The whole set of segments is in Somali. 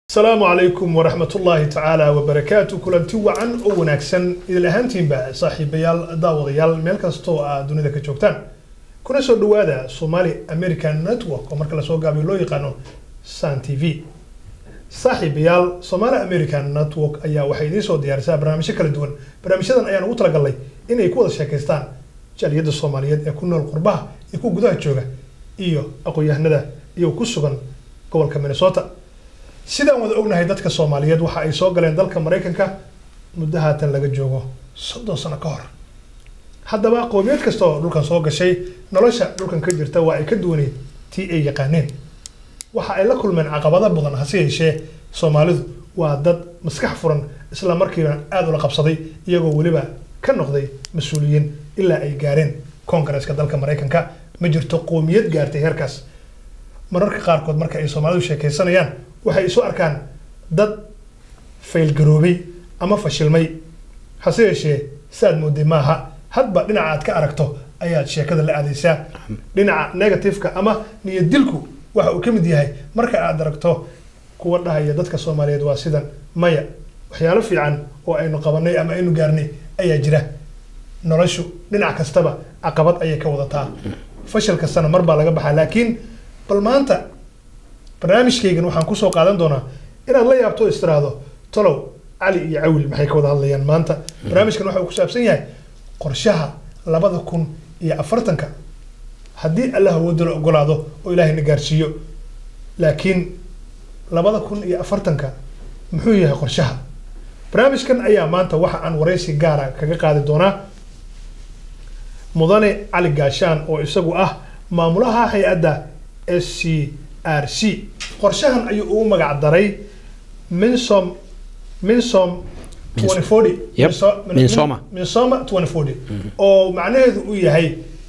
asalaamu calaykum waraxmat ullaahi tacaala wabarakaatu kulanti wacan oo wanaagsan idil ahaantiinba saaxiibayaal daawadayaal meel kastoo aad dunida ka joogtaan kuna soo dhawaada somali american network oo marka lasoo gaabiyo loo yaqaano san t v saaxiibayaal somali american network ayaa waxay idiin soo diyaarisaa barnaamijyo kala duwan barnaamijyadan ayaan ugu talagalnay inay ku wada sheekaystaan jaaliyadda soomaaliyeed ee ku nool qurbaha iyo ku gudaha jooga iyo aqoon-yahanada iyo ku sugan gobolka minnesota sidaan wada ognahay dadka soomaaliyeed waxa ay soo galeen dalka maraykanka muddo haatan laga joogo soddon sano ka hor haddaba qowmiyad kasta oo dhulkan soo gashay nolosha dhulkan ka jirta waa ay ka duwaneyd tii ay yaqaaneen waxa ay la kulmeen caqabado badan hase yeeshee soomaalidu waa dad maskax furan isla markiiba aada ula qabsaday iyagoo weliba ka noqday mas-uuliyiin ilaa ay gaareen koongareeska dalka maraykanka ma jirto qowmiyad gaartay heerkaas mararka qaarkood marka ay soomaalidu sheekaysanayaan waxay isu arkaan dad faylgaroobay ama fashilmay hase yeeshee saad mooday maaha hadba dhinaca aad ka aragto ayaad sheekada la aadaysaa dhinaca negativeka ama niyadilku waxa uu ka mid yahay marka aad aragto kuwa dhahaya dadka soomaaliyeed waa sidan maya waxyaalo fiican oo aynu qabanay ama aynu gaarnay ayaa jira noloshu dhinac kastaba caqabad ayay ka wadataa fashil kastana mar baa laga baxaa laakiin bal maanta barnaamijkaygan waxaan kusoo qaadan doonaa inaad la yaabto istiraahdo tolow cali iyo cawil maxay ka wada hadlayaan maanta barnaamijkan waxa uu ku saabsan yahay qorshaha labada kun iyo afartanka haddii allah awoodo la ogolaado oo ilaahayna gaarsiiyo laakiin labada kun iyo afartanka muxuu yahay qorshaha barnaamijkan ayaa maanta waxa aan waraysi gaara kaga qaadi doonaa mudane cali gaashaan oo isagu ah maamulaha hay-adda s c r c qorshahan ayuu ugu magac daray minsom minsom Minsoma. minsoma oo macnaheedu uu yahay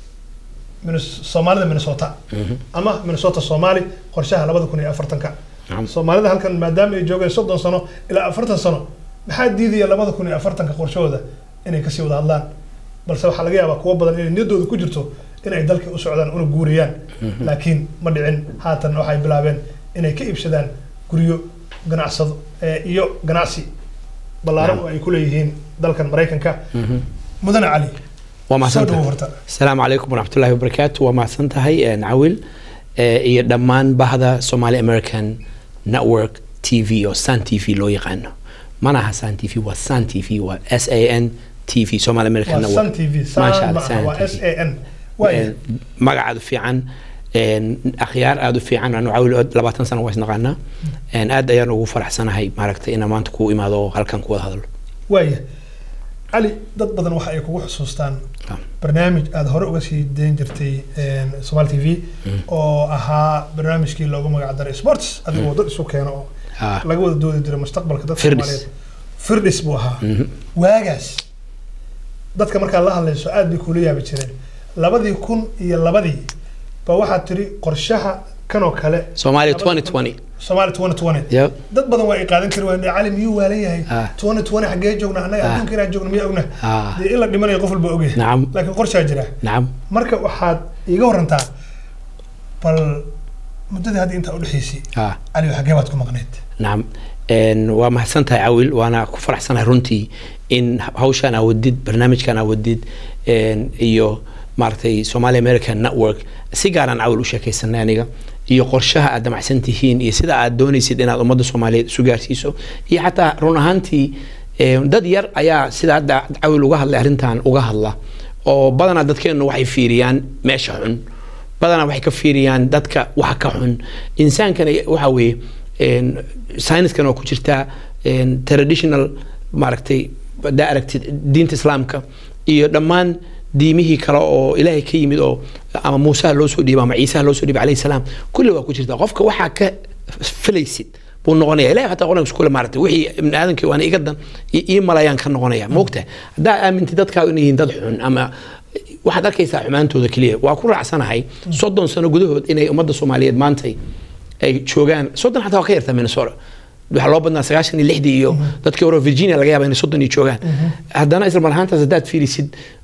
soomaalida minnesota ama minnesota soomaali qorshaha labada kun iyo afartanka soomaalida halkan maadaama ay joogeen soddon sano ilaa afartan sano maxaa diidaya labada kun iyo afartanka qorshahooda inay kasii wada hadlaan balse waxaa laga yaabaa kuwo badan inay niyaddooda ku jirto in ay dalka u socdaan una guurayaan laakiin ma dhicin haatan waxay bilaabeen inay ka iibsadaan guryo ganacsado iyo ganacsi ballaaran oo ay ku leeyihiin dalkan maraykanka mudane cali waa soo mahadsantahay dhawo horta asalaamu calaykum waraxmatullaahi wabarakaatu waa mahadsan tahay cawil eh, iyo dhammaan bahda somali american network t v oo san t v loo yaqaano mana aha san t v waa san t v waa s a n t v somali american waa network sun t v Masha san Allah, maaha Sun waa TV. s a n waaya Eh, magac aada u fiican een, akhyaar aada u fiican anu cawil oo labaatan sano waa isnaqaanaa Een, aad ayaan ugu faraxsanahay maaragtay inaan maanta ku imaado oo halkan ku wada hadlo waaya cali dad badan waxa ay kugu xusuustaan Ah. barnaamij aada hore uga sii dayn jirtay somal t v oo ahaa barnaamijkii loogu magac daray sports adigoo dad isu keeno oo Ah. laga wada doodi jiray mustaqbalka dadka Firdis. soomaaliyeed firdis buu ahaa Mhm. waagaas dadka markaad la hadlayso aad bay kula yaabi jireen labadii kun iyo labadii ba waxaad tiri qorshaha kanoo kale Soomaaliya labada 2020. kun- Soomaaliya 2020 Yep. dad badan waa ay qaadan kari waayeen cali miyuu waalan yahay Ah. 2020 xaggee joogna annaga Ah. adduunka inaan joogno miyaa ogna Ah. dee in la dhimanayo qof walba ogyahay Nacam. laakiin qorshaa jira nacam marka waxaad iiga warantaa bal muddadii hadda intaa udhexaysay ah cali xaggee baad ku maqneyd nacam Een, waa mahadsan tahay cawil waana ku faraxsanahay runtii in hawshaan aa wadid barnaamijkan aa wadid een, iyo maaragtay somali american network si gaaraan cawil u sheekaysanay aniga iyo qorshaha aad damacsan tihiin iyo sida aad doonaysid inaad ummadda soomaaliyeed isu gaarsiiso iyo xataa run ahaantii een, dad yar ayaa sida hadda cawil uga hadlay arrintan uga hadla oo badanaa dadkeennu waxay fiiriyaan meesha xun badanaa waxay ka fiiriyaan dadka waxa ka xun insaankana waxa weeye een, sayniskan oo ku jirtaa een, traditional maaragtay hadaa aragtid diinta islaamka iyo dhammaan diimihii kale oo ilaahay ka yimid oo ama muusaha loo soo dhiibay ama ciisaha loo soo dhiibay calayhi salaam kulli waa ku jirtaa qofka waxaa ka filaysid buu noqonaya ilahay xataa quraanka iskule maaragtay wixii ibni aadamkii waana iga dan i- ii malayaan ka noqonaya moogta haddaa aamintid dadkaa inay yihiin dad xun ama waxaad arkaysaa xumaantooda keliya waa ku raacsanahay soddon sano gudahood inay ummadda soomaaliyeed maantay ay joogaan soddon xataa waa ka yartaa minnesota waxaa loo badnaa sagaashan iyo lixdii iyo dadkii hore virginia laga yaaba inay soddon iyo joogaan haddana isla mar ahaantaas haddaad fiirisid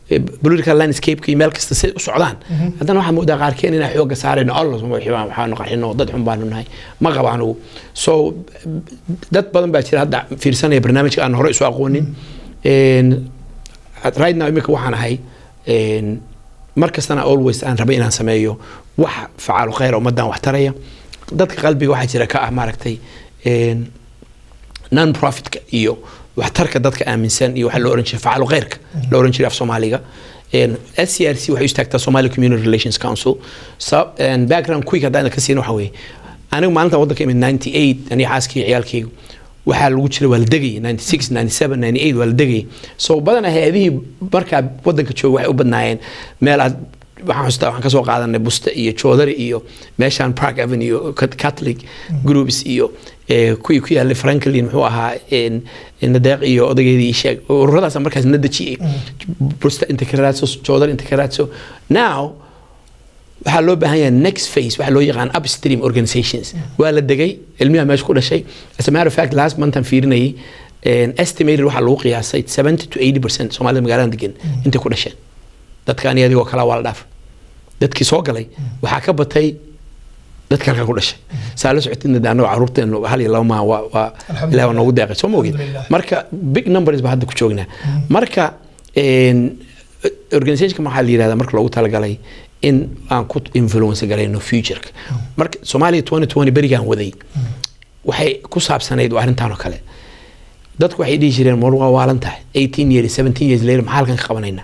eh, political landscape iyo meel kasta say u socdaan haddana waxaa moodaa qaarkeen inaa xooga saarayno allah waxaanu qarxino dad xun baanu nahay ma qaba anugu so dad badan baa jira hadda fiirsanaya barnaamijka aan hore isu aqoonin En, right now imika waxaan ahay en, mar kastana always aan rabay inaan sameeyo wax facaalo khayr ummadan wax taraya dadka qalbiga waxaa jira ka ah maaragtay en, non profitka iyo waxtarka dadka aaminsan iyo waxa loo oran jiray facaalo khayrka loo oran jiray af soomaaliga En, SCRC waxay u istaagtaa Somali Community Relations Council so, en, background quick haddaan ka siin waxa weeye anigu maalinta waddanka imid 98 aniga xaaskii ciyaalkaygu waxaa lagu jiray waa la degayay 96 97 98 waa la degayay so badanaa hay-adihii markaa waddanka jooga waxay u badnaayeen meel aad waxaan xustaa waxaan kasoo qaadanay buste iyo joodari iyo meeshaan park avenue iyo Cat- catholic groups iyo eh, kuwii ku yaalay franklin muxuu ahaa en- nadeeq iyo odageedii ii sheeg ururadaas markaas na dejiyey buste inta ka raadso joodari inta ka raadso now waxaa loo baahan yahay next phase waxaa loo yaqaan upstream organizations waa la degay ilmiha meesha ku dhashay as a matter of fact last month aan fiirinayay en, estimated waxaa lagu qiyaasay 70 to 80 percent soomaalida magaalada degan intay ku dhasheen dadka ani adigoo kala waa la dhaaf dadkii soo galay waxaa ka batay dadka halkaa ku dhashay saa la socotidna de annago caruurteenu hal iyo laba maa waa waa Alxamdulillah. ilaah waa noogu deeqay soo ma ogid Alxamdulillah. marka big numbers ba hadda ku joognaa marka en, organizationka waxaa la yidhahdaa marka loogu talagalay in aan ku influence garayno futureka marka soomaaliya 2020 berigaan waday waxay ku saabsanayd waa arrintan oo kale dadku waxay dhihi jireen mar waa waalan tahay 18 years 17 years later maxaa halkan ka qabanaynaa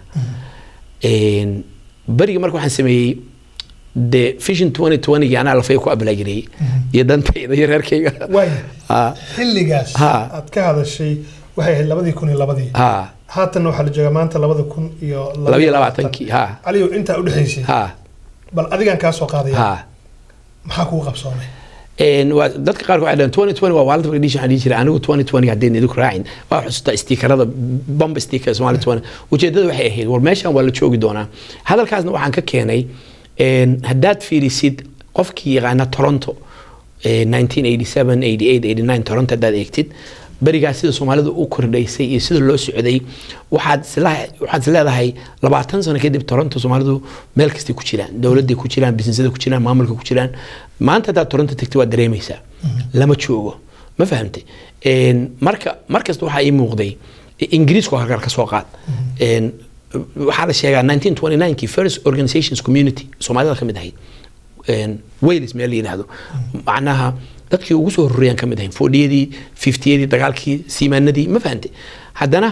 En, berigi marka waxaan sameeyey de vision 2020 gii anaa lafay ku ablaagireeyey iyo dantayda iyo reerkayga waaya ha xilligaas Ha. aad ka hadashay waxay ahayd labadii kun iyo labadii ha haatan waxaa la joogaa maanta labada kun iyo laba iyo labaatankii ha caliyow intaa udhexaysay ha bal adigaan kaa soo qaadaya ha maxaa kugu qabsoomay En, waa dadka qaarkood waxay dhaheen 2020 waa waalinta marka dhiisha waxaan dhihi jiray anigu 2020 haddeen idinku raacin waa xusuustaa stiikarada bamba stiikar Somali 20 ujeedada waxay ahayd war meeshan waa la joogi doonaa hadalkaasna waxaan ka keenay en, haddaad fiirisid qofkii yaqaana Toronto eh, 1987 88 89 Toronto haddaad eegtid berigaas sida soomaalidu u kordhaysay iyo sida loo socday waxaad isla- waxaad is leedahay labaatan sano kadib toronto soomaalidu meel kastay ku jiraan dowladday ku jiraan businesada ku jiraan maamulka ku jiraan maanta haddaad toronto tagtay waad dareemaysaa lama joogo ma fahamtay En, marka markasta waxaa ii muuqday ingiriisku halkan ka soo qaad En, waxaa la sheegaa 1929kii first organizations community soomaalida ka mid ahayd En, wales meel la yidhaahdo macnaha dadkii ugu soo horreeyaan ka mid ahayn fodhiyadii fiftiyadii dagaalkii siimaanadii ma fahantay haddana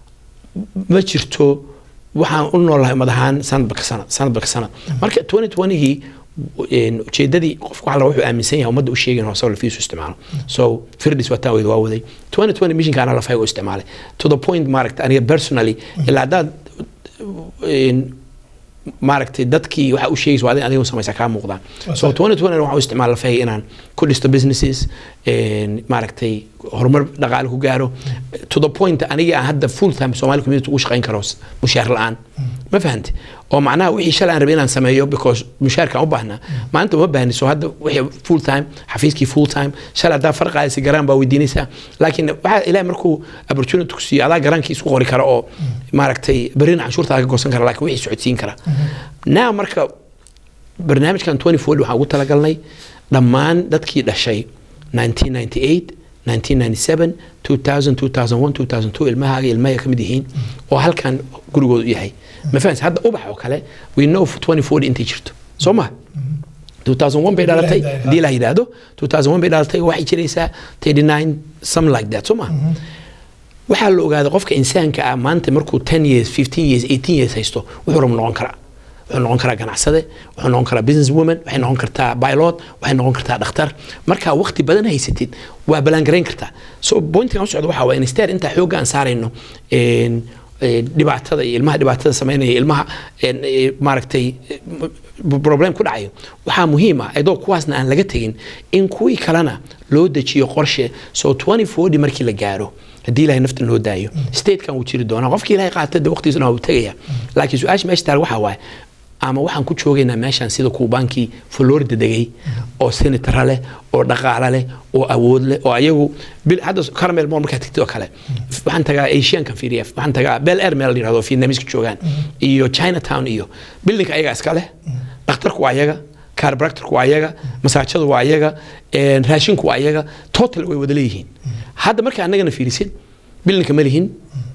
ma jirto waxaan u noolahay ummad ahaan sanadba ka sanad sanadba ka sanad marka 2020gii een, ujeedadii qofku waxa la wuxuu aaminsan yahay ummadda u sheegin hoose lafiisu isticmaalo so firdis waa taan weyd waa waday 2020 missionka anaa lafayga u isticmaalay to the point maaragta aniga personally ilaa haddaad een, maaragtay dadkii waxa u sheegaysa waa adiga samaysa kaa muuqdaan so 2020 waxaan u isticmaala lafayga inaan ku dhisto businesses een, maaragtay horumar dhaqaale ku gaaro to the point aniga aan hadda full time Somali community ugu shaqayn karo mushaar la'aan ma fahanti oo macnaha wixii shalay aan rabay inaan sameeyo because mushaarkaan u baahnaa maanta uma baahni so hadda wixii full time xafiiskii full time shalay haddaa farqaaysa garaan baa weydiinaysaa laakiin waxaa ilaahay markuu opportunity ku siiyo adaa garaankii isku qori kara oo maaragtay berrina canshuurtaada ka goosan kara laakiin wixii socodsiin kara now marka barnaamijkan 24 waxaan ugu talagalnay dhammaan dadkii dhashay 1998 1997 2000 2001 2002 ilmahaaga ilmahay ka mid yihiin oo halkan gurigooda u yahay ma fahansi hadda ubax oo kale we know 2040 intay jirto soo ma 2001 bay dhalatay haddii la yidhaahdo 2001 bay dhalatay waxay jiraysaa 39 something like that soo ma waxaa la ogaaday qofka insaanka ah maanta markuu 10 years 15 years 18 years haysto wuxuu rab noqon karaa wuxuu noqon karaa ganacsade wuxuu noqon karaa business woman waxay noqon kartaa pilot waxay noqon kartaa dhakhtar markaa waqti badan haysatid waa balaangarayn kartaa so pointigan u socda waxaa waa instead intaa xoogga aan saarayno een, een, dhibaatada iyo ilmaha dhibaatada samaynaya ilmaha een, ee, maaragtay ee, m- problem ku dhacayo waxaa muhiim ah iyadoo kuwaasna aan laga tegin in kuwii kalena loo dejiyo qorshe so 2040 markii la gaaro haddii ilahay nafta loo daayo statekan wuu jiri doonaa qofkii ilahay qaata de waqtigiisuna waa uu tegaya laakiin su-aasha meesha taal waxaa waaye ama waxaan ku joogaynaa meeshaan sida kuubaankii florida degay oo senatara leh oo dhaqaale leh oo awood leh oo ayagu bil hadda caramel mall markaa tigtid oo kale waxaan tagaa asiankan fiiriya waxaan tagaa bel air meel la yirahdo vietnamese joogaan iyo chinatown iyo bildinka ayaga iska leh dhakhtarku waa ayaga chiropractorku waa ayaga masaajadu waa ayaga een, raashinku waa ayaga total way wada leeyihiin hadda marka annagana fiirisid bildinka ma lihin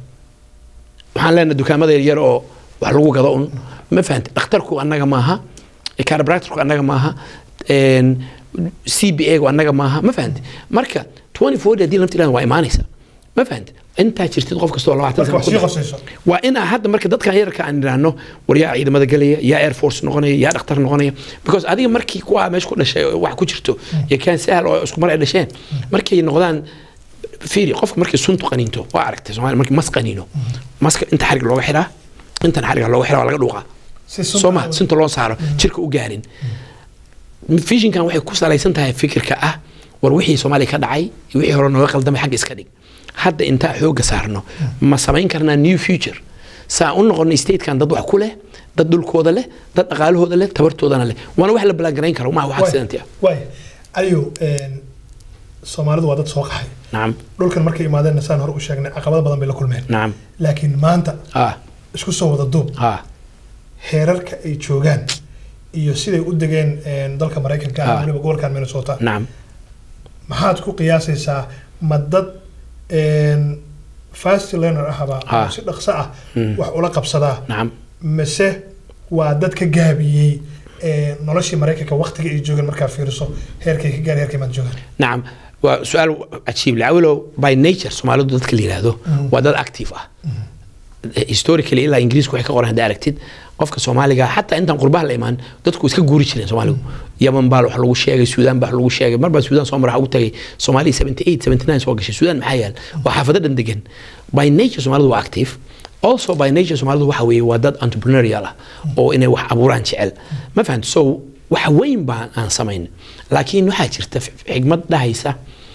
waxaan leenahay dukaamada yaryar oo wax lagu gado un ma fahanta dhakhtarku annaga maaha chiropractorku annaga maaha een, c b a gu annaga maaha ma fahanta marka 24 haddii lamta ilaahan waa imaanaysa ma fahanta intaa jirtid qof kastoo labaatan marka sano wax ku sii dhashay. qosayso waa inaa hadda marka dadkan yararka aan idhaahno war yaa ciidamada galaya yaa air force noqonaya yaa dhakhtar noqonaya because adiga markii kuwa meesha ku dhashay oo wax ku jirto iyo kaan sahal oo isku mar ay dhasheen markay noqdaan fiiri qofka markii suntu qaniinto waa aragtay soomaali markii mas qaniino maska inta xarig looga xiraa intan xariga looga xiraa waa laga dhuuqaa si sunta- soo ma sunta loo saaro jirka u gaarin fishinkan waxay ku salaysan tahay fikirka ah war wixii soomaaliya ka dhacay iyo wixii hore nooga qaldamay xagga iska dhig hadda intaa xooga saarno ma samayn karnaa new future saa u noqonay statekan dad wax ku leh dad dhulkooda leh dad dhaqaalahooda leh tabartoodana leh waana wax la balaangarayn karo maaha wax accident ah waay aliyo een, soomaalidu waa dad soo qaxay nacam dhulkan markay imaadeen saan hore u sheegnay caqabado badan bay la kulmeen nacam laakiin maanta ah isku soo wada duub ah heerarka ay joogaan iyo siday u degeen een, dalka maraykanka Ah. ah weliba gobolkan minnesota nacam maxaad ku qiyaasaysaa ma dad een, fast learner ahaba Ah. oo si dhaqso ah wax ula qabsadaa nacam mise waa dad ka gaabiyey ee, noloshii maraykanka waqtiga ay joogeen markaa fiiriso heerkay ka gaar heerkay maad joogaan nacam waa su-aal cajiib leh awilow by nature soomaalidu dadka la yidhaahdo waa dad active ah historically ilaa ingiriisku waxay ka qoran hadda aragtid qofka soomaaliga xataa intaan qurbaha la imaan dadku iska guuri jireen soomaaligu yaman baa wax lagu sheegay suudaan baa wax lagu sheegay mar baa suudaan soo mara ugu tagay soomaaliya 78 79 soo gashay suudaan maxaa yaal waa xaafado dhan degan by nature soomaalidu waa active also by nature soomaalidu waxa weeye waa dad entrepreneurial ah oo inay wax abuuraan jecel ma fahanto so wax weyn baan aan samayn laakiin waxaa jirta xigmad dhahaysa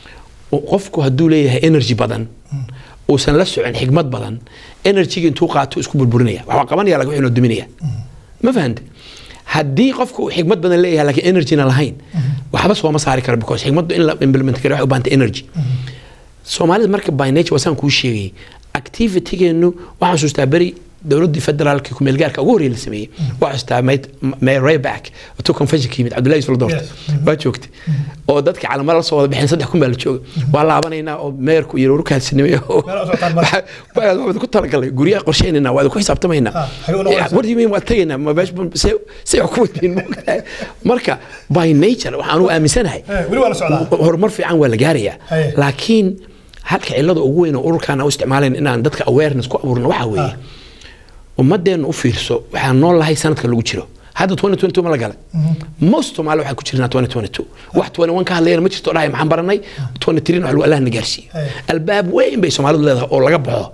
oo qofku hadduu leeyahay energy badan uusan la socon xigmad badan energyga intuu qaato isku burburinaya waxaa qabanaya laga wuxuu duminaya ma fahante haddii qofku uu xigmad badan leeyahay laakiin energyna lahayn waxba sooma saari karo because xigmaddu in la implement karo waxay u baahantay energy soomaalida marka by nature wasaan kuu sheegay activitygeenu waxaan xasuustaa beri dowladdii federaalka kumeelgaarka ugu horreeyay la sameeyey waxaan xasuustaa mayor rayback to conventionka yimid cabdullahi yusuf doorta Yes. waa joogtay oo dadka calamada la soo wada bixeen saddex kun baa la jooga waa laabanaynaa oo meerku iyo warkaasinimeeyo Meel u socotaan marka. waa ku talagalay guryaha qorsheynayna waa ku xisaabtamaynaa Ah, xagee u noqonaysaa? war yimin waa tegaynaa ma meesh se se wax ku wadin moogtahay marka by nature waxaan u aaminsanahay Eh, weli waa la socdaa horumar fiican waa la gaarayaa Haye. laakiin halka cilada ugu weyn oo ururkan u isticmaalayn inaan dadka awareness ku abuurno waxaa weeye ummadeenna u fiirso waxaan nool lahay sanadka lagu jiro hadda 2022 ma la galay most soomaali waxaan ku jirnaa 2022 wax 21 ka hadlayana ma jirto dhahay maxaan baranay 23 wax lagu allah na gaarsiiyo Haye. albaab weyn bay soomaalidu leedahay oo laga baxo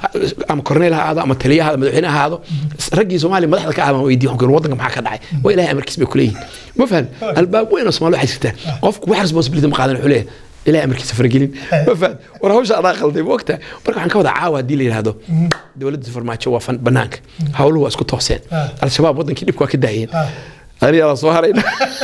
ama korneyl ha ahaado ama taliya ha ahaado madaxweyne ha ahaado raggii soomaaliya madaxda ka ahaban weydiiyo waxaan ku yidhi, waddanka maxaa ka dhacay waa ilaahay amarkiis bay kuleeyihin ma fahan albaab weyn oo soomaali waxay jirtaa qofku wax responsibility ma qaadan wuxuu leeyahay ilaahay amarkiisa faragelin ma fahan war hawsha anaa qalday ma ogtahay marka waxaan ka wada caawa haddii la yidhaahdo dowladda farmaajo waa fan- banaanka hawluhu waa isku tooseen Ah. al-shabaab wadankii dhibka waa ka daayeen Ah. anigaa la soo harayna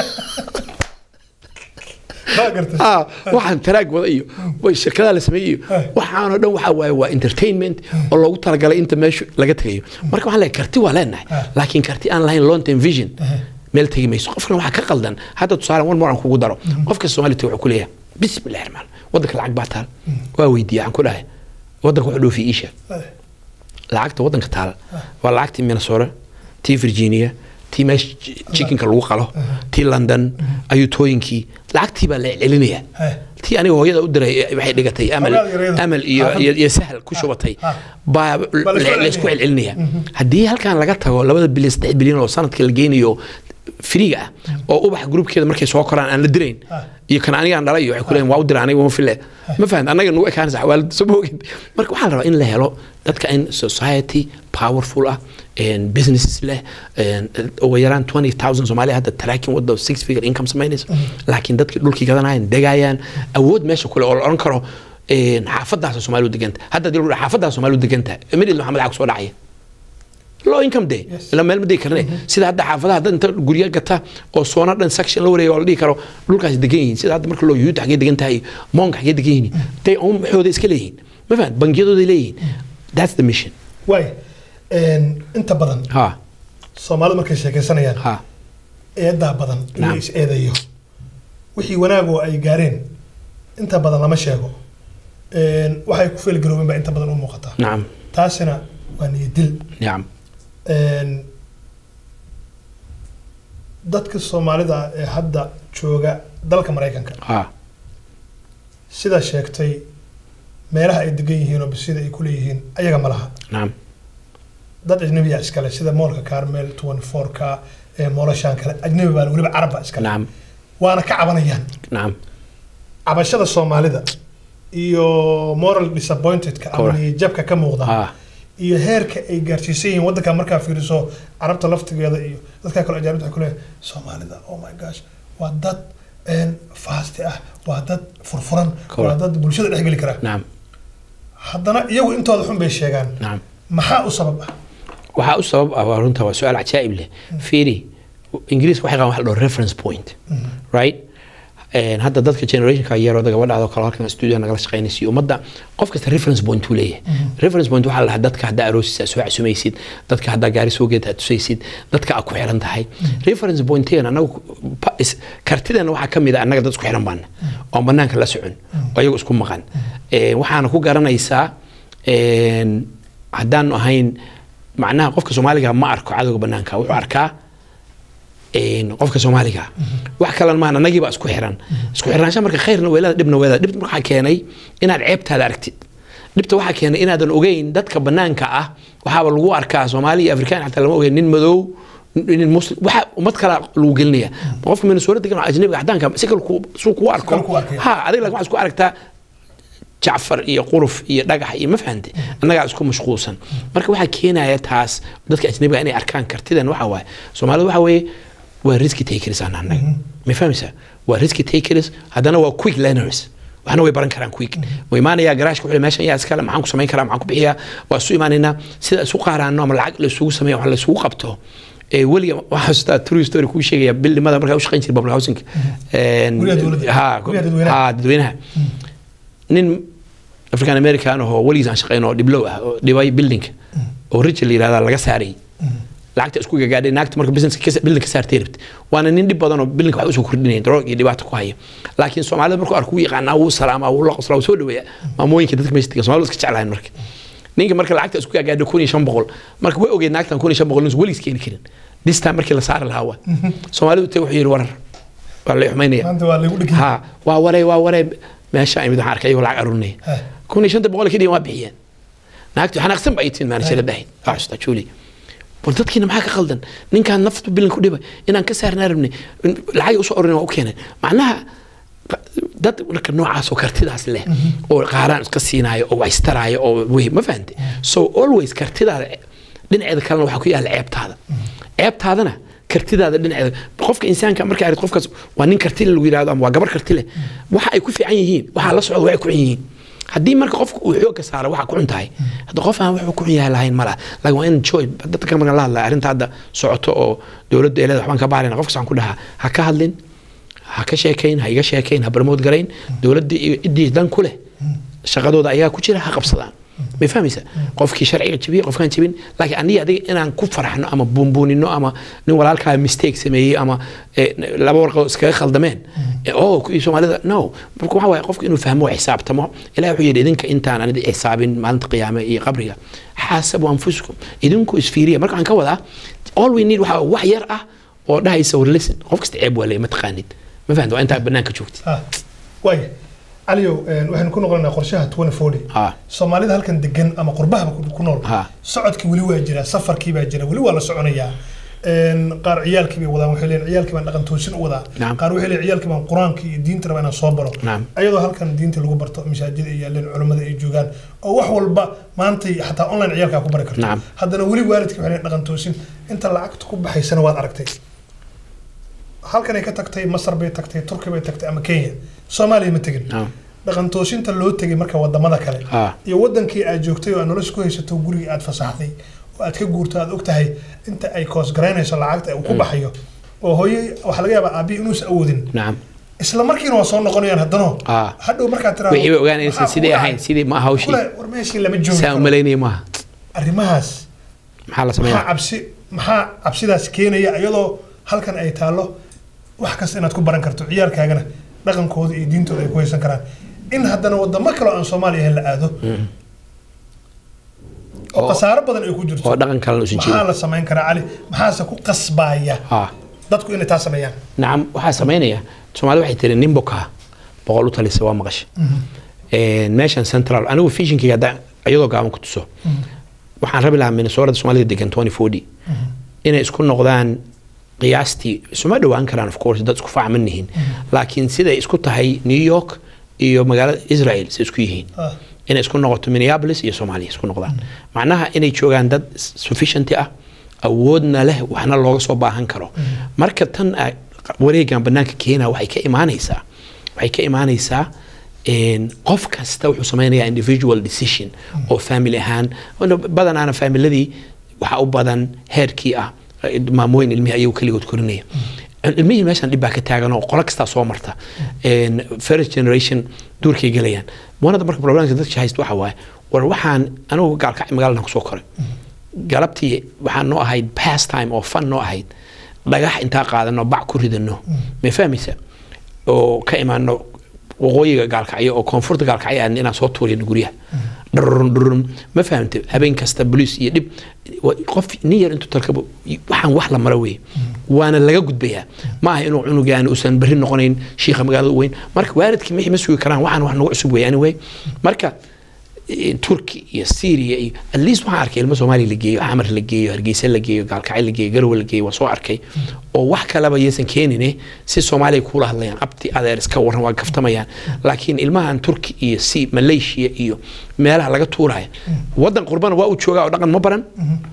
Waa gartay ah waxaan taraag wada iyo way shirkadaha la sameeyey iyo Ah. waxaanoo dhan waxaa waaye waa entertainment oo loogu talagalay inta meeshu laga tegayo marka waxaan leeyahay karti waa leenahay Ah. laakiin karti aan lahayn long term vision meel tegi mayso qofkan waxaa ka qaldan hadda tusaale one more aan kugu daro qofka soomaaliya wuxuu ku leeyahay bismillahi raxmaan waddanka lacag baa taal waa weydiiya aan ku dhahay waddanka wuxuu dhoofi iisha Eh, lacagta waddanka taal waa lacagtii minnesota tii virginia tii meesha chickenka lagu qalo tii london ayuutooyinkii lacagtii baa la celinaya eh, tii aniga hooyada u diray eh, waxay dhigatay amal Xogaal yaryada. amal iyo Ah, iyo iyo sahal ku shubatay ah. baa Baa la isku la isku celcelinaya. celcelinaya haddii halkan laga tago labada bilyan saddex bilyan oo sanadka la geynayo firiga ah oo ubax gruubkeeda markay soo koraan aan la dirayn Ah. iyo kan anigaan dhalay iyo waxay ku leeyihin waa u dira aniga uma file ma fahamta annaga nugu ekaanaysa xawaalada soo moogin marka waxaa la rabaa in la helo dadka in society powerful ah and businesses leh and ugu yaraan 20000 soomaali hadda taraakin wadda six figure income samaynaysa laakiin dadkii dhulkii gadanayaan degayaan awood meesha kule oo la odhan karo een, xaafadaasa soomaalidu deganta hadda hadii lagu dhaho xaafadaasa soomaalidu deganta midil maxamed waxaa kusoo dhacaya low income de Yes. ila meel ma degi karne sida hadda xaafadaha hadda inta guryo gata oo soona dhan section la wareeyo oo la dhihi karo dhulkaas degan yihiin sida hadda marka loo yuhuudda xaggee degan tahay moonka xaggee degan yihiin day own waxooda iska leeyihiin ma fahan bangiyadooday leeyihiin that's the mission waay inta badan ha soomaalidu markay sheekaysanayaan ha eedaa badan in la Naam. is eedayo wixii wanaag oo ay gaareen inta badan lama sheego Een, waxay ku feelgaroobeen baa inta badan u muuqataa nacam taasina waa niyadil nacam Een, dadka soomaalida ee hadda jooga dalka maraykanka ha sidaa sheegtay meelaha ay degan yihiin oo bisida ay ku leeyihiin ayaga ma laha nacam dad ajnabiya iskale sida moolka carmel 24ka ee moolashaan kale ajnabi baa weliba carabba iskale nacam waana ka cabanayaan nacam cabashada soomaalida iyo moral disappointedka ama Correct. niyadjabka ka muuqda ha iyo heerka ay gaarsiisan yihiin waddanka markaa fiiriso carabta laftigeeda iyo dadka kale ajaanibta waxay ku leeyahay soomaalida oh my gosh waa dad een, faasti ah waa dad furfuran waa Correct. dad bulshada dhex geli kara nacam haddana iyagu intooda xun bay sheegaan nacam maxaa u sabab ah waxaa u sabab ah waa runta waa su-aal cajaa'ib leh fiiri ingiriiska waxay qabaan wax la dhaho reference point right Een, hadda dadka generationka yaroo gabadhaadoo kale halkan studio nagala shaqaynaysa iyo ummadda qof kasta reference point uu leeyahay reference point waxaa la dhahaa dadka haddaa aroosiisa soo casumaysid dadka haddaa gaari soo geed aad tusaysid dadka aad ku xiran tahay reference pointigan anagu pa- is- kartideena waxaa ka mid a annaga dad isku xiran baana oon banaanka la socon oo iyagu isku maqan Een, waxaana ku garanaysaa een, haddaanu ahayn macnaha qofka soomaaliga ma arko cadowga banaanka wuxuu arkaa een, qofka soomaaliga wax kalena maahan annagii baa isku xiran isku xirnaansha marka khayrna weelada dhibna weelada dhibta waxaa keenay inaad ceebtaada aragtid dhibta waxaa keenay inaadan ogeyn dadka banaanka ah waxaaba lagu arkaa soomaali iyo afrikaan xataa lama ogeyn nin madow nin muslim waxa ummad kale lagu gelinaya qofka minnesota degan oo ajnabiga cadaanka si kale ku- suu kugu arko kale ku arkaya. ha adiga laakiin waxaad isku aragtaa jacfar iyo quruf iyo dhagax iyo ma fahante annagaa isku mashquulsan marka waxaa keenaya taas dadka ajnabiga inay arkaan kartidan waxa waaye soomaalida waxa weeye waa risky takers aan annaga ma fahmaysaa waa risky takers haddana waa quick learners waxna way baran karaan quick way imaanayaa garaashka wuxuu meeshan yaa iskale maxaan ku samayn karaa maxaan ku bixiyaa waa isu imaanaynaa sida isu qaaraano ama lacag la isugu sameeyo wax la isugu qabto ee weliga waxaa xasuustaa true story kuu sheegaya bildhimada markaa u shaqayn jiray public housing Guryaha dowladda. ha Guryaha dadweynaha. ha dadweynaha nin african american ahoo weligiis aan shaqayn oo dhiblow ah oo dhibay buildingka oo rich la yirahdaa laga saaray lacagta isku gagaadhay naagta marka business ka building ka saartay rabta waana nin dhib badan oo building wax usoo kordhinaya droog iyo dhibaato ku haya laakiin soomaalida markuu arku yaqaanaa wuu salaamaa wuu la qoslaa wuu soo dhaweeya maamooyinka dadka meesha degan soomaalida iska jeclahayn marka ninka marka lacagta isku gagaadhay kun iyo shan boqol marka way ogeyd naagtan kun iyo shan boqol nin weligiis keeni karin this time markii la saari lahaa waa soomaalidu te wuxuu yidhi warar waa la xumaynaya maanta waa lagu dhigi ha waa waray waa waray meesha imid waxaan arkay ayagoo lacag arurinaya Ha. kun iyo shanta boqol kadhigan waa bixiyeen naagti xanaaqsan ba ay tihin maanashada dhahayd waa xusta juuli bal dadkiina maxaa ka qaldan ninkaan naftu bilan ku dhibay inaan ka saarnaa rabnay in- lacag usoo arurin waa u keenay macnaha qa- dad marka noocaas oo kartidaas leh oo qaaraan iska siinaayo oo wax istaraayo oo wey ma fahante so always kartidaada dhinaceeda kalena waxaa ku yaalla ceebtaada ceebtaadana kartidaada dhinaceeda qofka insaanka marka arid qofkaas waa nin karti leh lagu yidhahdo ama waa gabar karti leh waxa ay ku fiican yihiin waxaa la socda waxay ku xun yihiin haddii marka qofka uu xoogga saaro waxa ku xun tahay hadda qof aan wuxuu ku xun yahay lahayn malaha laakiin waa in joy dadka marka la hadlaya arrinta hadda socoto oo dowladda ee leeda waxbaan ka baarayna qofkas aan ku dhahaa ha ka hadlin ha ka sheekayn ha iga sheekayn ha barmood garayn dowladda iyo ciddii dan ku leh shaqadooda ayaa ku jira ha qabsadaan may fahmaysa qofkii sharciga jabiye qofkaan jabin laakiin aniga adiga inaan ku farxno ama buunbuunino ama nin walaalkaa mistake sameeyey ama eh, laba warqadood iskaga khaldameen Eh, oh kuwii soomaalida no marka waxa waaye qofka inuu fahmo oo xisaabtamo ilahi wuxuu yidhi idinka intaan anida xisaabin maalinta qiyaame iyo qabriga xaasabu anfusikum idinku isfiiriya marka waxaan ka wadaa all we need waxaa wax yar ah oo dhahaysa war listen qof kasta ceeb waa leeyahay ma taqaanid ma fahamta waa intaa banaanka joogtid ha waaya caliyow een, waxaynu ku noqonaynaa qorshaha 2040 ha soomaalida halkan degan ama qurbahaba ku- ku nool Ha. socodkii weli waa jira safarkii baa jira weli waa la soconayaa Een, qaar ciyaalkii bay wadaan waxay leeyihin ciyaalkii baan dhaqan toosin u wadaa Naam. qaar waxay leeyihin ciyaalkii baan qur-aankii iyo diinta rabaa inaan soo baro Naam. ayadoo halkan diinta lagu barto masaajida ay yaaleen culimmada ay joogaan oo wax walba maantay xataa online ciyaalkaa ku bari karto Naam. haddana weli waalidkii waxay leeyihin dhaqan toosin inta lacagta ku baxaysana waad aragtay halkanay ka tagtay masar bay tagtay turki bay tagtay ama kenya soomaaliya ma tegin Naam. dhaqan toosinta loo tegay marka wadamada kale Ah. iyo wadankii aad joogtay oo aad nolosha ku haysato gurigii aad fasaxday oo aad ka guurto aad og tahay inta ay koos garaynayso lacagta uu ku baxayo oo hooye waxaa laga yaabaa aabihi inuusan awoodin nacam isla markiina waa soo noqonayaan haddana Ah. hadhow markaad tiraahdo wixii bay ogaan inaysan "Maxaa sidii kugu ahayn dhacay?" sidii ma aha hawshii Kule, war meeshii lama joogi saa karo. umalaynaya maaha arrimahaas maxaa la maxaa sameeyaa cabsi maxaa cabsidaas keenaya iyadoo halkan ay taallo wax kasta inaad ku baran karto ciyaalkaagana dhaqankooda iyo diintooda ay ku haysan karaan in haddana wadamo kale oo aan soomaaliya ahayn la aado oo Oo- khasaaro badan ay ku jirto oo dhaqan kalena usan maxaa jirin la samayn karaa cali maxaase ku qasbaya ha dadku inay taa sameeyaan nacam waxaa samaynaya soomaalida waxay tiri nin bokaa boqol u talisa waa maqasha Een, meeshan central anigu fishinkayga haddaan iyadoo gaaban ku tuso waxaan rabi lahaa minnesota soomaalida degan 2040 inay isku noqdaan qiyaastii isuma dhowaan karaan of course dad isku facman nihiin laakiin siday isku tahay new york iyo magaalada israel say isku yihiin Ah. inay isku noqoto minneapolis iyo soomaaliya isku noqdaan macnaha inay joogaan dad sufficient ah awoodna leh waxna looga soo baahan karo marka tan ah, wareegan banaanka keena waxay ka imaanaysaa waxay ka imaanaysaa een, qof kasta wuxuu samaynayaa individual decision oo family ahaan wana badanaana familiadii waxaa u badan heerkii ah eh, maamooyin ilmihii ayagu keligood korinaya ilmihii meeshan dhib baa ka taagan oo qolo kastaa soo marta Een, first generation duurkay gelayaan wanada marka problemka dadka haysta waxa waaye war waxaan anigu gaalkacay magaaladan kusoo koray galabtii waxaan noo ahayd pastime oo fun noo ahayd dhagax intaa qaadano bac ku ridano ma fahmaysa oo ka imaano waqooyiga gaalkacyo oo koonfurta gaalkacyo aadna inaan soo tuurino guryaha dhurun dhurun ma fahamte habeen kasta boliis iyo dhib wa- qof nin yar intuu tarkabo waxaan wax la mara weeye waana laga gudbayaa ma aha inuu cunugaan uusan berri noqonayn shiikha magaalada u weyn marka waalidkii mixi ma sugi karaan waxaan wax nagu cusub weeye anyway marka eh, turki iyo syria iyo at least waxaan arkay ilmo soomaaliya la geeyo xamar la geeyo hargeysa la geeyo gaalkacyo la geeyo garowe la geeyo waan soo arkay oo wax kaleba yaysan keenine si soomaaliya kuula hadlayaan abti adeer iska waran waa kaftamayaan laakiin ilmahan turki iyo si malaysia iyo meelaha laga tuuraya wadan qurbana waa uu joogaa oo dhaqan ma baran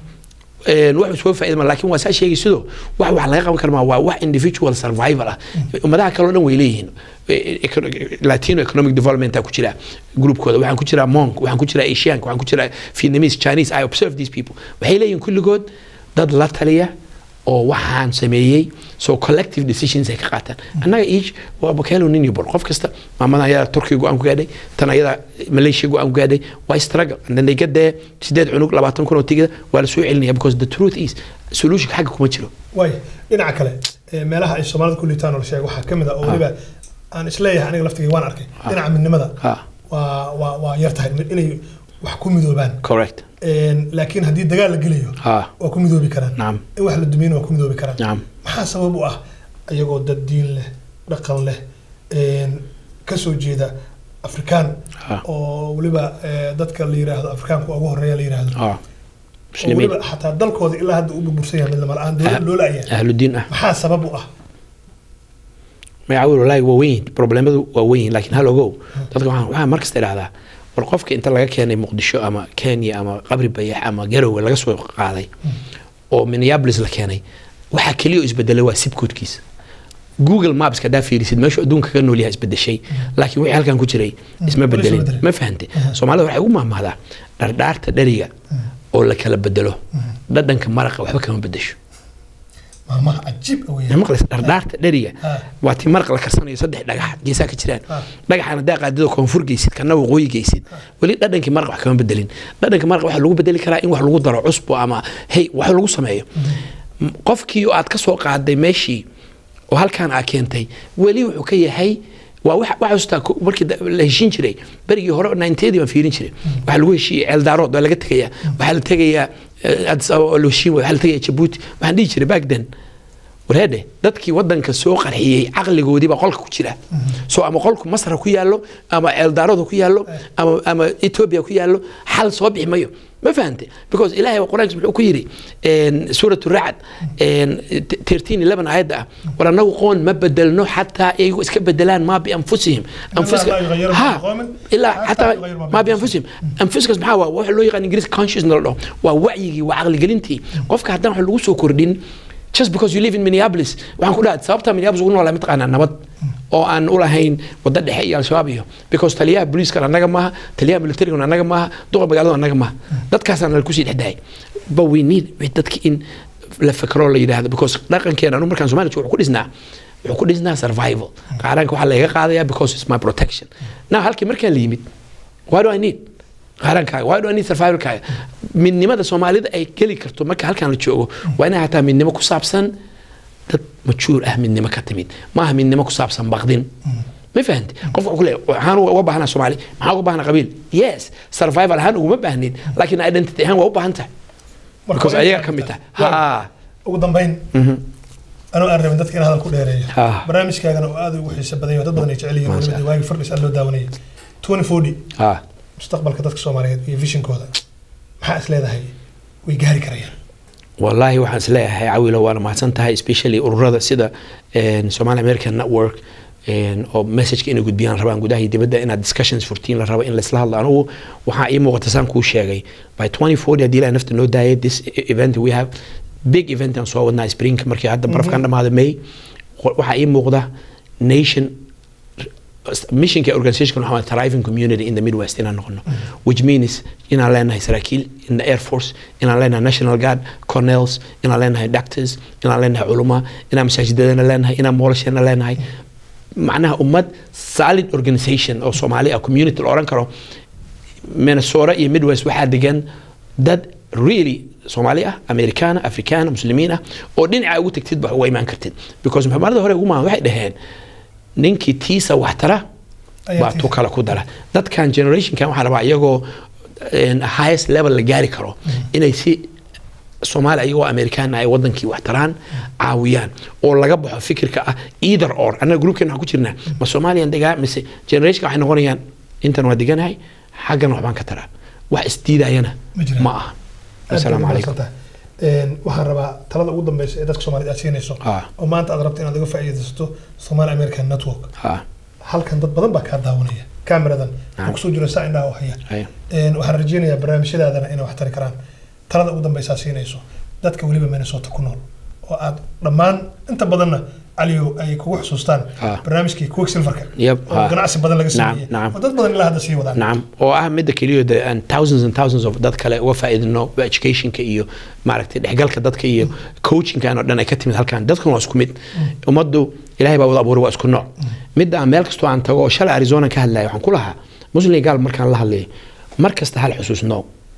een, wax soo faa'iidama laakiin waa saa sheegay sidoo wax wax laga qaban karmaa waa wax individual survival ah ummadaha kale oo dhan way leeyihiin E- econo- latino economic development ku jira groupkooda waxaan ku jiraa monk waxaan ku jiraa asianka waxaan ku jiraa vietnamese chinese i observe these people waxay leeyihiin kulligood dad la taliya oo waxaan sameeyey so collective decisions ay ka qaataan annaga each waa bakeelo nin iyo bor qof kasta maamadan ayada turkiga go-aan ku gaadhay tan ayada malaysia go-aan ku gaadhay waa struggle and then they get there sideed cunug labaatan kun oo tigida waa la soo celinaya because the truth is solutionka xagga kuma jiro waay dhinaca kale ee, meelaha ay soomaalida ku liitaan oo la sheegay waxaa ka mid ah oo weliba aan isleeyahay aniga laftigay waan arkay dhinaca midnimada ha waa waa waa yar tahay inay wax ku midoobaan correct Een, laakiin haddii dagaal la gelayo ha waa ku midoobi karaan nacam in wax la dumiyana waa ku midoobi karaan nacam maxaa sabab u ah ayagoo dad diin leh dhaqan leh een, ka soo jeeda afrikaan ha oo weliba eh, dadka la yiraahdo afrikaanka ugu horeeya la yiraahdo ha oo muslimiin weliba xataa dalkooda ilaa hadda u burbursan yahay midnimo la-aan dowlad loo la'yahay ahludiin ah maxaa sabab u ah magacaawil walaahi waa weyn problemadu waa weyn laakiin hal ogow dadka waxaan waxaan mar kasta idhahdaa war qofka inta laga keenay muqdisho ama kenya ama qabri bayax ama garowe laga soo qaaday oo minneapolis la keenay waxaa keliya oo isbedelay waa sibkoodkiisa google maps hadaa fiirisid meeshu adduunka ka nool yahay isbedeshay laakiin wixii halkan ku jiray isma weli isma bedelin bedelin. ma fahante soomaalida waxay ugu mahmahdaa dhardhaarta dheriga oo la kala bedelo dhadhanka maraqa waxba kama bedesho maamaha cajiib ah ma weeyaan maqlaysa dhardhaarta dheriga Ah. waa tii maraq la karsanayo saddex dhagax geesaa ka jiraan Ah. dhagaxaan haddaa qaadidoo koonfur geysid kana waqooyi geysid weli dhadhankii maraq wax kama bedelin dhadhanka maraq waxaa lagu bedeli karaa in wax lagu daro cusbo ama hey wax lagu sameeyo M- qofkii oo aad ka soo qaaday meeshii oo halkaan aa keentay weli wuxuu ka yahay waa wax wax xustaa ko- markii da- la heshiin jiray berigii hore ninteedii baan fiirin jiray waxaa lagu heshiiyey ceeldaarood waa laga tegayaa waxaa la tegayaa eh, addis ababa oo la heshiin waaya waxaa la tegayaa jabuuti waxaan dhihi jiray back then wareedhe dadkii wadanka soo qarxiyey caqligoodii baa qolka ku jira so ama qolku masra ku yaallo ama ceeldaarada ku yaallo ama ama ethiopia ku yaallo xal soo bixi mayo ma fahante because ilaahay waa quraankiisa muxuu ku yidhi suuratu racd tirtiin eleven aayadda ah war annagu qoon ma bedelno xataa iyagu iska bedelaan maa bianfusihim Allah laa yughayyiru ha ma biqawmin ilaa xataa xataa yughayyiru ma maa bianfusihim. bianfusihim anfuskaas maxaa waa waxa loo yaqaan ingiriis consciousness la dhaho waa wacyigii waa caqligelintii qofka haddaan wax lagu soo kordhin just because you live in Minneapolis waxaan ku dhahay sababta Minneapolis ugu noolaa mataqaanaa nabad oo aan u lahayn wadda dhexe iyo al-shabaab iyo because taliyaha booliiska annaga maaha taliyaha militariga annaga maaha duqa magaalada annaga maaha dadkaasaan la kusii dhexdahay but we need dadki in la fikro la yidhaahdo because dhaqankeena anu markaan Soomaaliya wuxuu ku dhisnaa wuxuu ku dhisnaa survival qaranka waxaa laga qaadayaa because it's my protection now halkii markaan la yimid why do I need qarankaaga why do I need survivalkaaga midnimada soomaalida ay geli karto marka halkaan la joogo waa inay hataa midnimo ku saabsan dad majuur ah midnimo ka timid maaha midnimo ku saabsan baqdin ma fahanti qofka wuxuu leeyahay waxaan uga baahnaa soomaali maxaa uga baahnaa qabiil yes survival ahaan uguma baahnin laakiin identity ahaan waa u baahan tahay because ayaga ka mid tahay ha ugu dambayn anoo aan rabin dadka in hadal ku dheereeyo Ah. barnaamijkaagana oo aad ugu xiiso badan yahay dad badan ay jecel yihiin weliba dee waagii fardhis aad loo daawanayay 2040 ha mustaqbalka dadka soomaaliyeed iyo visionkooda maxaa is leedahay way gaari karayaan والله waxaan is leeyahay cawilo waana mahadsan tahay especially ururada sida een, Somali American Network een, oo messageka inay gudbiyaan rabaan gudaha iyo dibadda inaad discussions furtiin la rabo in laisla hadlo anugu waxaa ii muuqata saan kuu sheegay by 2040 haddii ilaa nafta noo daayay this event we have big event aan soo wadnaa springka markii hadda barafkan dhamaada may waxaa ii muuqda nation missionka organization waxaa waaye thriving community in the midwest inaan noqono which means inaan leenahay saraakiil in the air force inaan leenahay national guard colonels inaan leenahay doctors inaan leenahay culuma inaan masaajidadana leenahay inaan moolashana leenahay macnaha ummad solid organization oo soomaali ah community la oran karo minnesota iyo midwest waxaa degan dad really soomaali ah amerikaana afrikaana muslimiin ah oo dhinaca ugu tagtid ba uga imaan kartid because maxamadada hore ugu maan waxay dhaheen ninkii tiisa wax tara Ayaa baa tiisa. tu kale ku dara dadkan generationkan waxaa rabaa iyagoo een, highest level la gaari karo inay si soomaali ayagoo amerikaana ay wadankii wax taraan caawiyaan oo laga baxo fikirka ah either or annaga groupkeena waxaan ku jirnaa ma soomaaliyan degaa mise generationka waxay noqonayaan intan waa deganahay xaggan waxbaan ka taraa wax isdiidayana Ma jiraan. ma aha asalaamu calaykum Een, waxaan rabaa talada ugu dambeysa ee dadka soomaaliyed aad siinayso Ah. oo maanta aad rabto inaad uga faa'iidaysato Somali American Network ha halkan dad badan baa kaa daawanaya kaamiradan waxaa kusoo jira saa indhaha u haya haya Een, waxaan rajeynayaa barnaamijyadaadana inay wax tari karaan talada ugu dambeysaa siinayso dadka weliba minnesota ku nool oo aad dhammaan inta badanna caliyo ay kugu xusuustaan Ah. barnaamijkii quick silverka Yep, oo ah. ganacsi badan laga Nacam, sameeyey nacam. oo dad badan ilaa hadda sii wadaan nacam oo ah midda keliya de aan thousands and thousands of dad kale uga faa'iidino educationka iyo maaragtay dhexgalka dadka iyo coachingkan oo dhan ay ka timid halkan dadkan waa isku mid ummaddu ilaahay baa wada abuuray waa isku nooc midda aan meel kastoo aan tago oo shalay arizona ka hadlaya waxaan ku lahaa muslim gaal markaan la hadlayo mar kasta hal xusuusno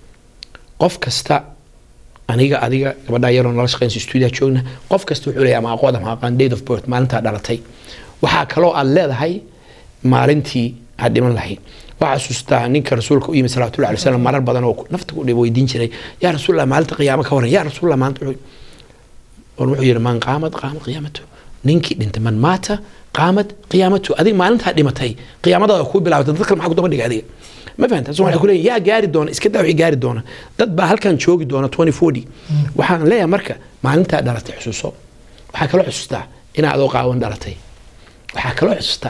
qof kasta aniga adiga gabadha yaroo nala shaqeynsa stuudiya joogna qof kasta wuxuu leeyahay ama aqoon ama aqaan date of birth maalintaa dhalatay waxaa kaloo aad leedahay maalintii aad dhiman lahayd waxaa xasuustaa ninka rasuulka u yimid salawatullahi alay wasalam marar badan oo nafta ku dhib weydiin jiray yaa rasuulallah maalinta qiyaamo ka waran yaa rasuulallah maalinta wuxuu war wuxuu yidhi man qaamad qaamad qiyaamatu ninkii dhintay man maata qaamad qiyaamatu adiga maalintaa dhimatay qiyaamadaada kuu bilaabatay dad kale maxaa ku daba dhigay adiga ma fahanta so waxay ku leeyihin yaa gaari doona iska daa wixii gaari doona dad baa halkan joogi doona 2040 waxaan leeyahay marka maalintaa dhalatay xusuuso waxaa kaloo xusuustaa inaad adoo qaawan dhalatay waxaa kaloo xusuustaa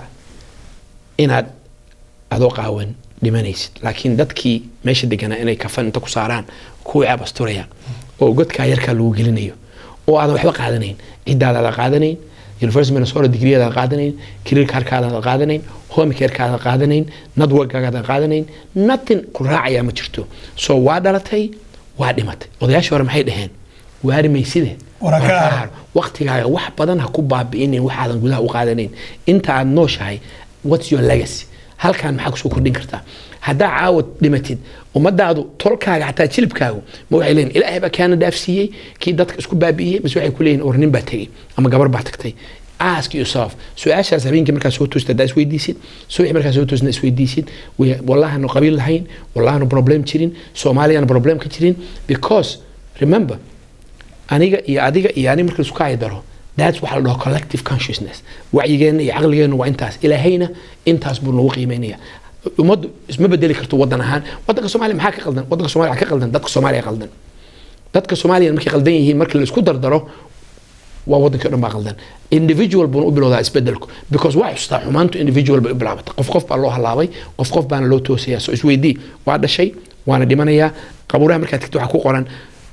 inaad adoo qaawan dhimanaysid laakiin dadkii meesha deganaa inay kafan inta ku saaraan kuwii ceeb asturaya oo godkaa yarkaa lagu gelinayo oo aadan waxba qaadanayn ciddaadaada qaadanayn university minnesota digriyadaa qaadanayn career karkaadaada qaadanayn home carekaada qaadanayn networkagaada qaadanayn nothing ku raacayaa ma jirto so waa dhalatay waa dhimatay odayaashii hore maxay dhaheen waari mayside Wara ka Waa har. har. waqtigaaga wax badan ha ku baabi'inin waxaadan gudaha u qaadanayn inta aad nooshahay what's your legacy halkan maxaa kusoo kordhin kartaa haddaa caawad dhimatid ummadaadu tolkaaga xataa jilibkaagu ma waxay leeyihin ilaahay baa kaana dhaafsiiyey kii dadka isku baabi'iyey mise waxay ku leeyihin war nin baa tegey ama gabar baa tagtay ask yourself su-aashaas habeenkii markaa soo toosta haddaa isweydiisid subaxi markaa soo toosna isweydiisid we- wallahaanu qabiil lahayn wallahaanu problem jirin soomaaliyana problem ka jirin because remember aniga iyo adiga iyo ani marka isku kaayi daro that's waxa la dhaho collective consciousness wacyigeena iyo caqligeena waa intaas ilaahayna intaas buu nagu qiimeynaya ummaddu isma bedeli karto wadan ahaan wadanka soomaaliya maxaa ka qaldan wadanka soomaaliya waxaa ka qaldan dadka soomaaliya qaldan dadka soomaaliya markay qaldan yihiin markii la isku dardaro waa wadankii o dhan baa qaldan individual buuna u bilowdaa isbedelku because waa xustaa xumaantu individual bay u bilaabatay qof qof baa loo halaabay qof qof baana loo toosaya so isweydii waa dhashay waana dhimanayaa qabuuraha markaad tagto waxaa ku qoran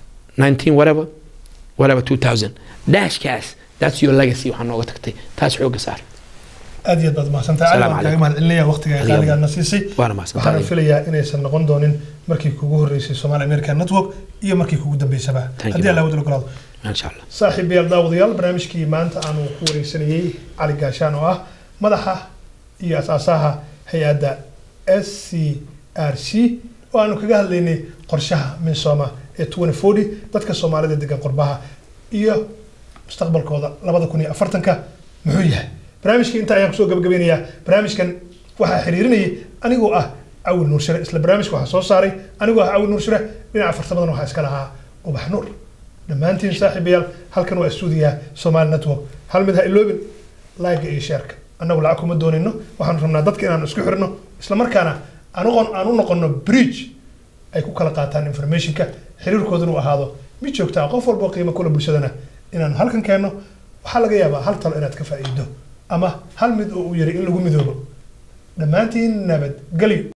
19 whatever whatever 2000 dashkaas that's your legacy waxaa nooga tagtay taas xooga saar aad iyo aad baad mahadsantahay cali Salaamu waan kaaga calaykum. mahadcelinaya waqtiga Adiga- qaaligaadna siisay waana mahadsantahay. waxaana filayaa inaysan noqon doonin markii kugu horreysay Somali American Network iyo markii kugu dambeysaba Thank you, haddii alla man. wada ogolaado insha allah saaxiibayaal daawadayaal barnaamijkii maanta aanu ku wareysanayey cali gaashaan oo ah madaxa iyo asaasaha hay-adda s c r c oo aanu kaga hadlaynay qorshaha minsoma ee 2040 dadka soomaalida degan qurbaha iyo mustaqbalkooda labada kun iyo afartanka muxuu yahay barnaamijkii inta ayaan kusoo gabagabeynayaa barnaamijkan waxaa xiriirinayay anigoo ah cawil nuur shire isla barnaamijka waxaa soo saaray anigoo ah cawil nuur shire dhinaca fartamadan waxaa iska lahaa ubax nuur dhammaantiin saaxiibayaal halkan waa stuudiyaha Somali Network hal mid ha iloobin like iyo shareka annagu lacag kuma doonayno waxaan rabnaa dadka inaan isku xirno isla markaana aan u aan u noqono bridge ay ku kala qaataan informationka xiriirkooduna u ahaado mid joogta ah qof walba oo qiimo kula bulshadana inaan halkan keenno waxaa laga yaabaa hal talo inaad ka faa'iido ama hal mid oo uu yiri in lagu midoobo dhammaantiin nabadgelyo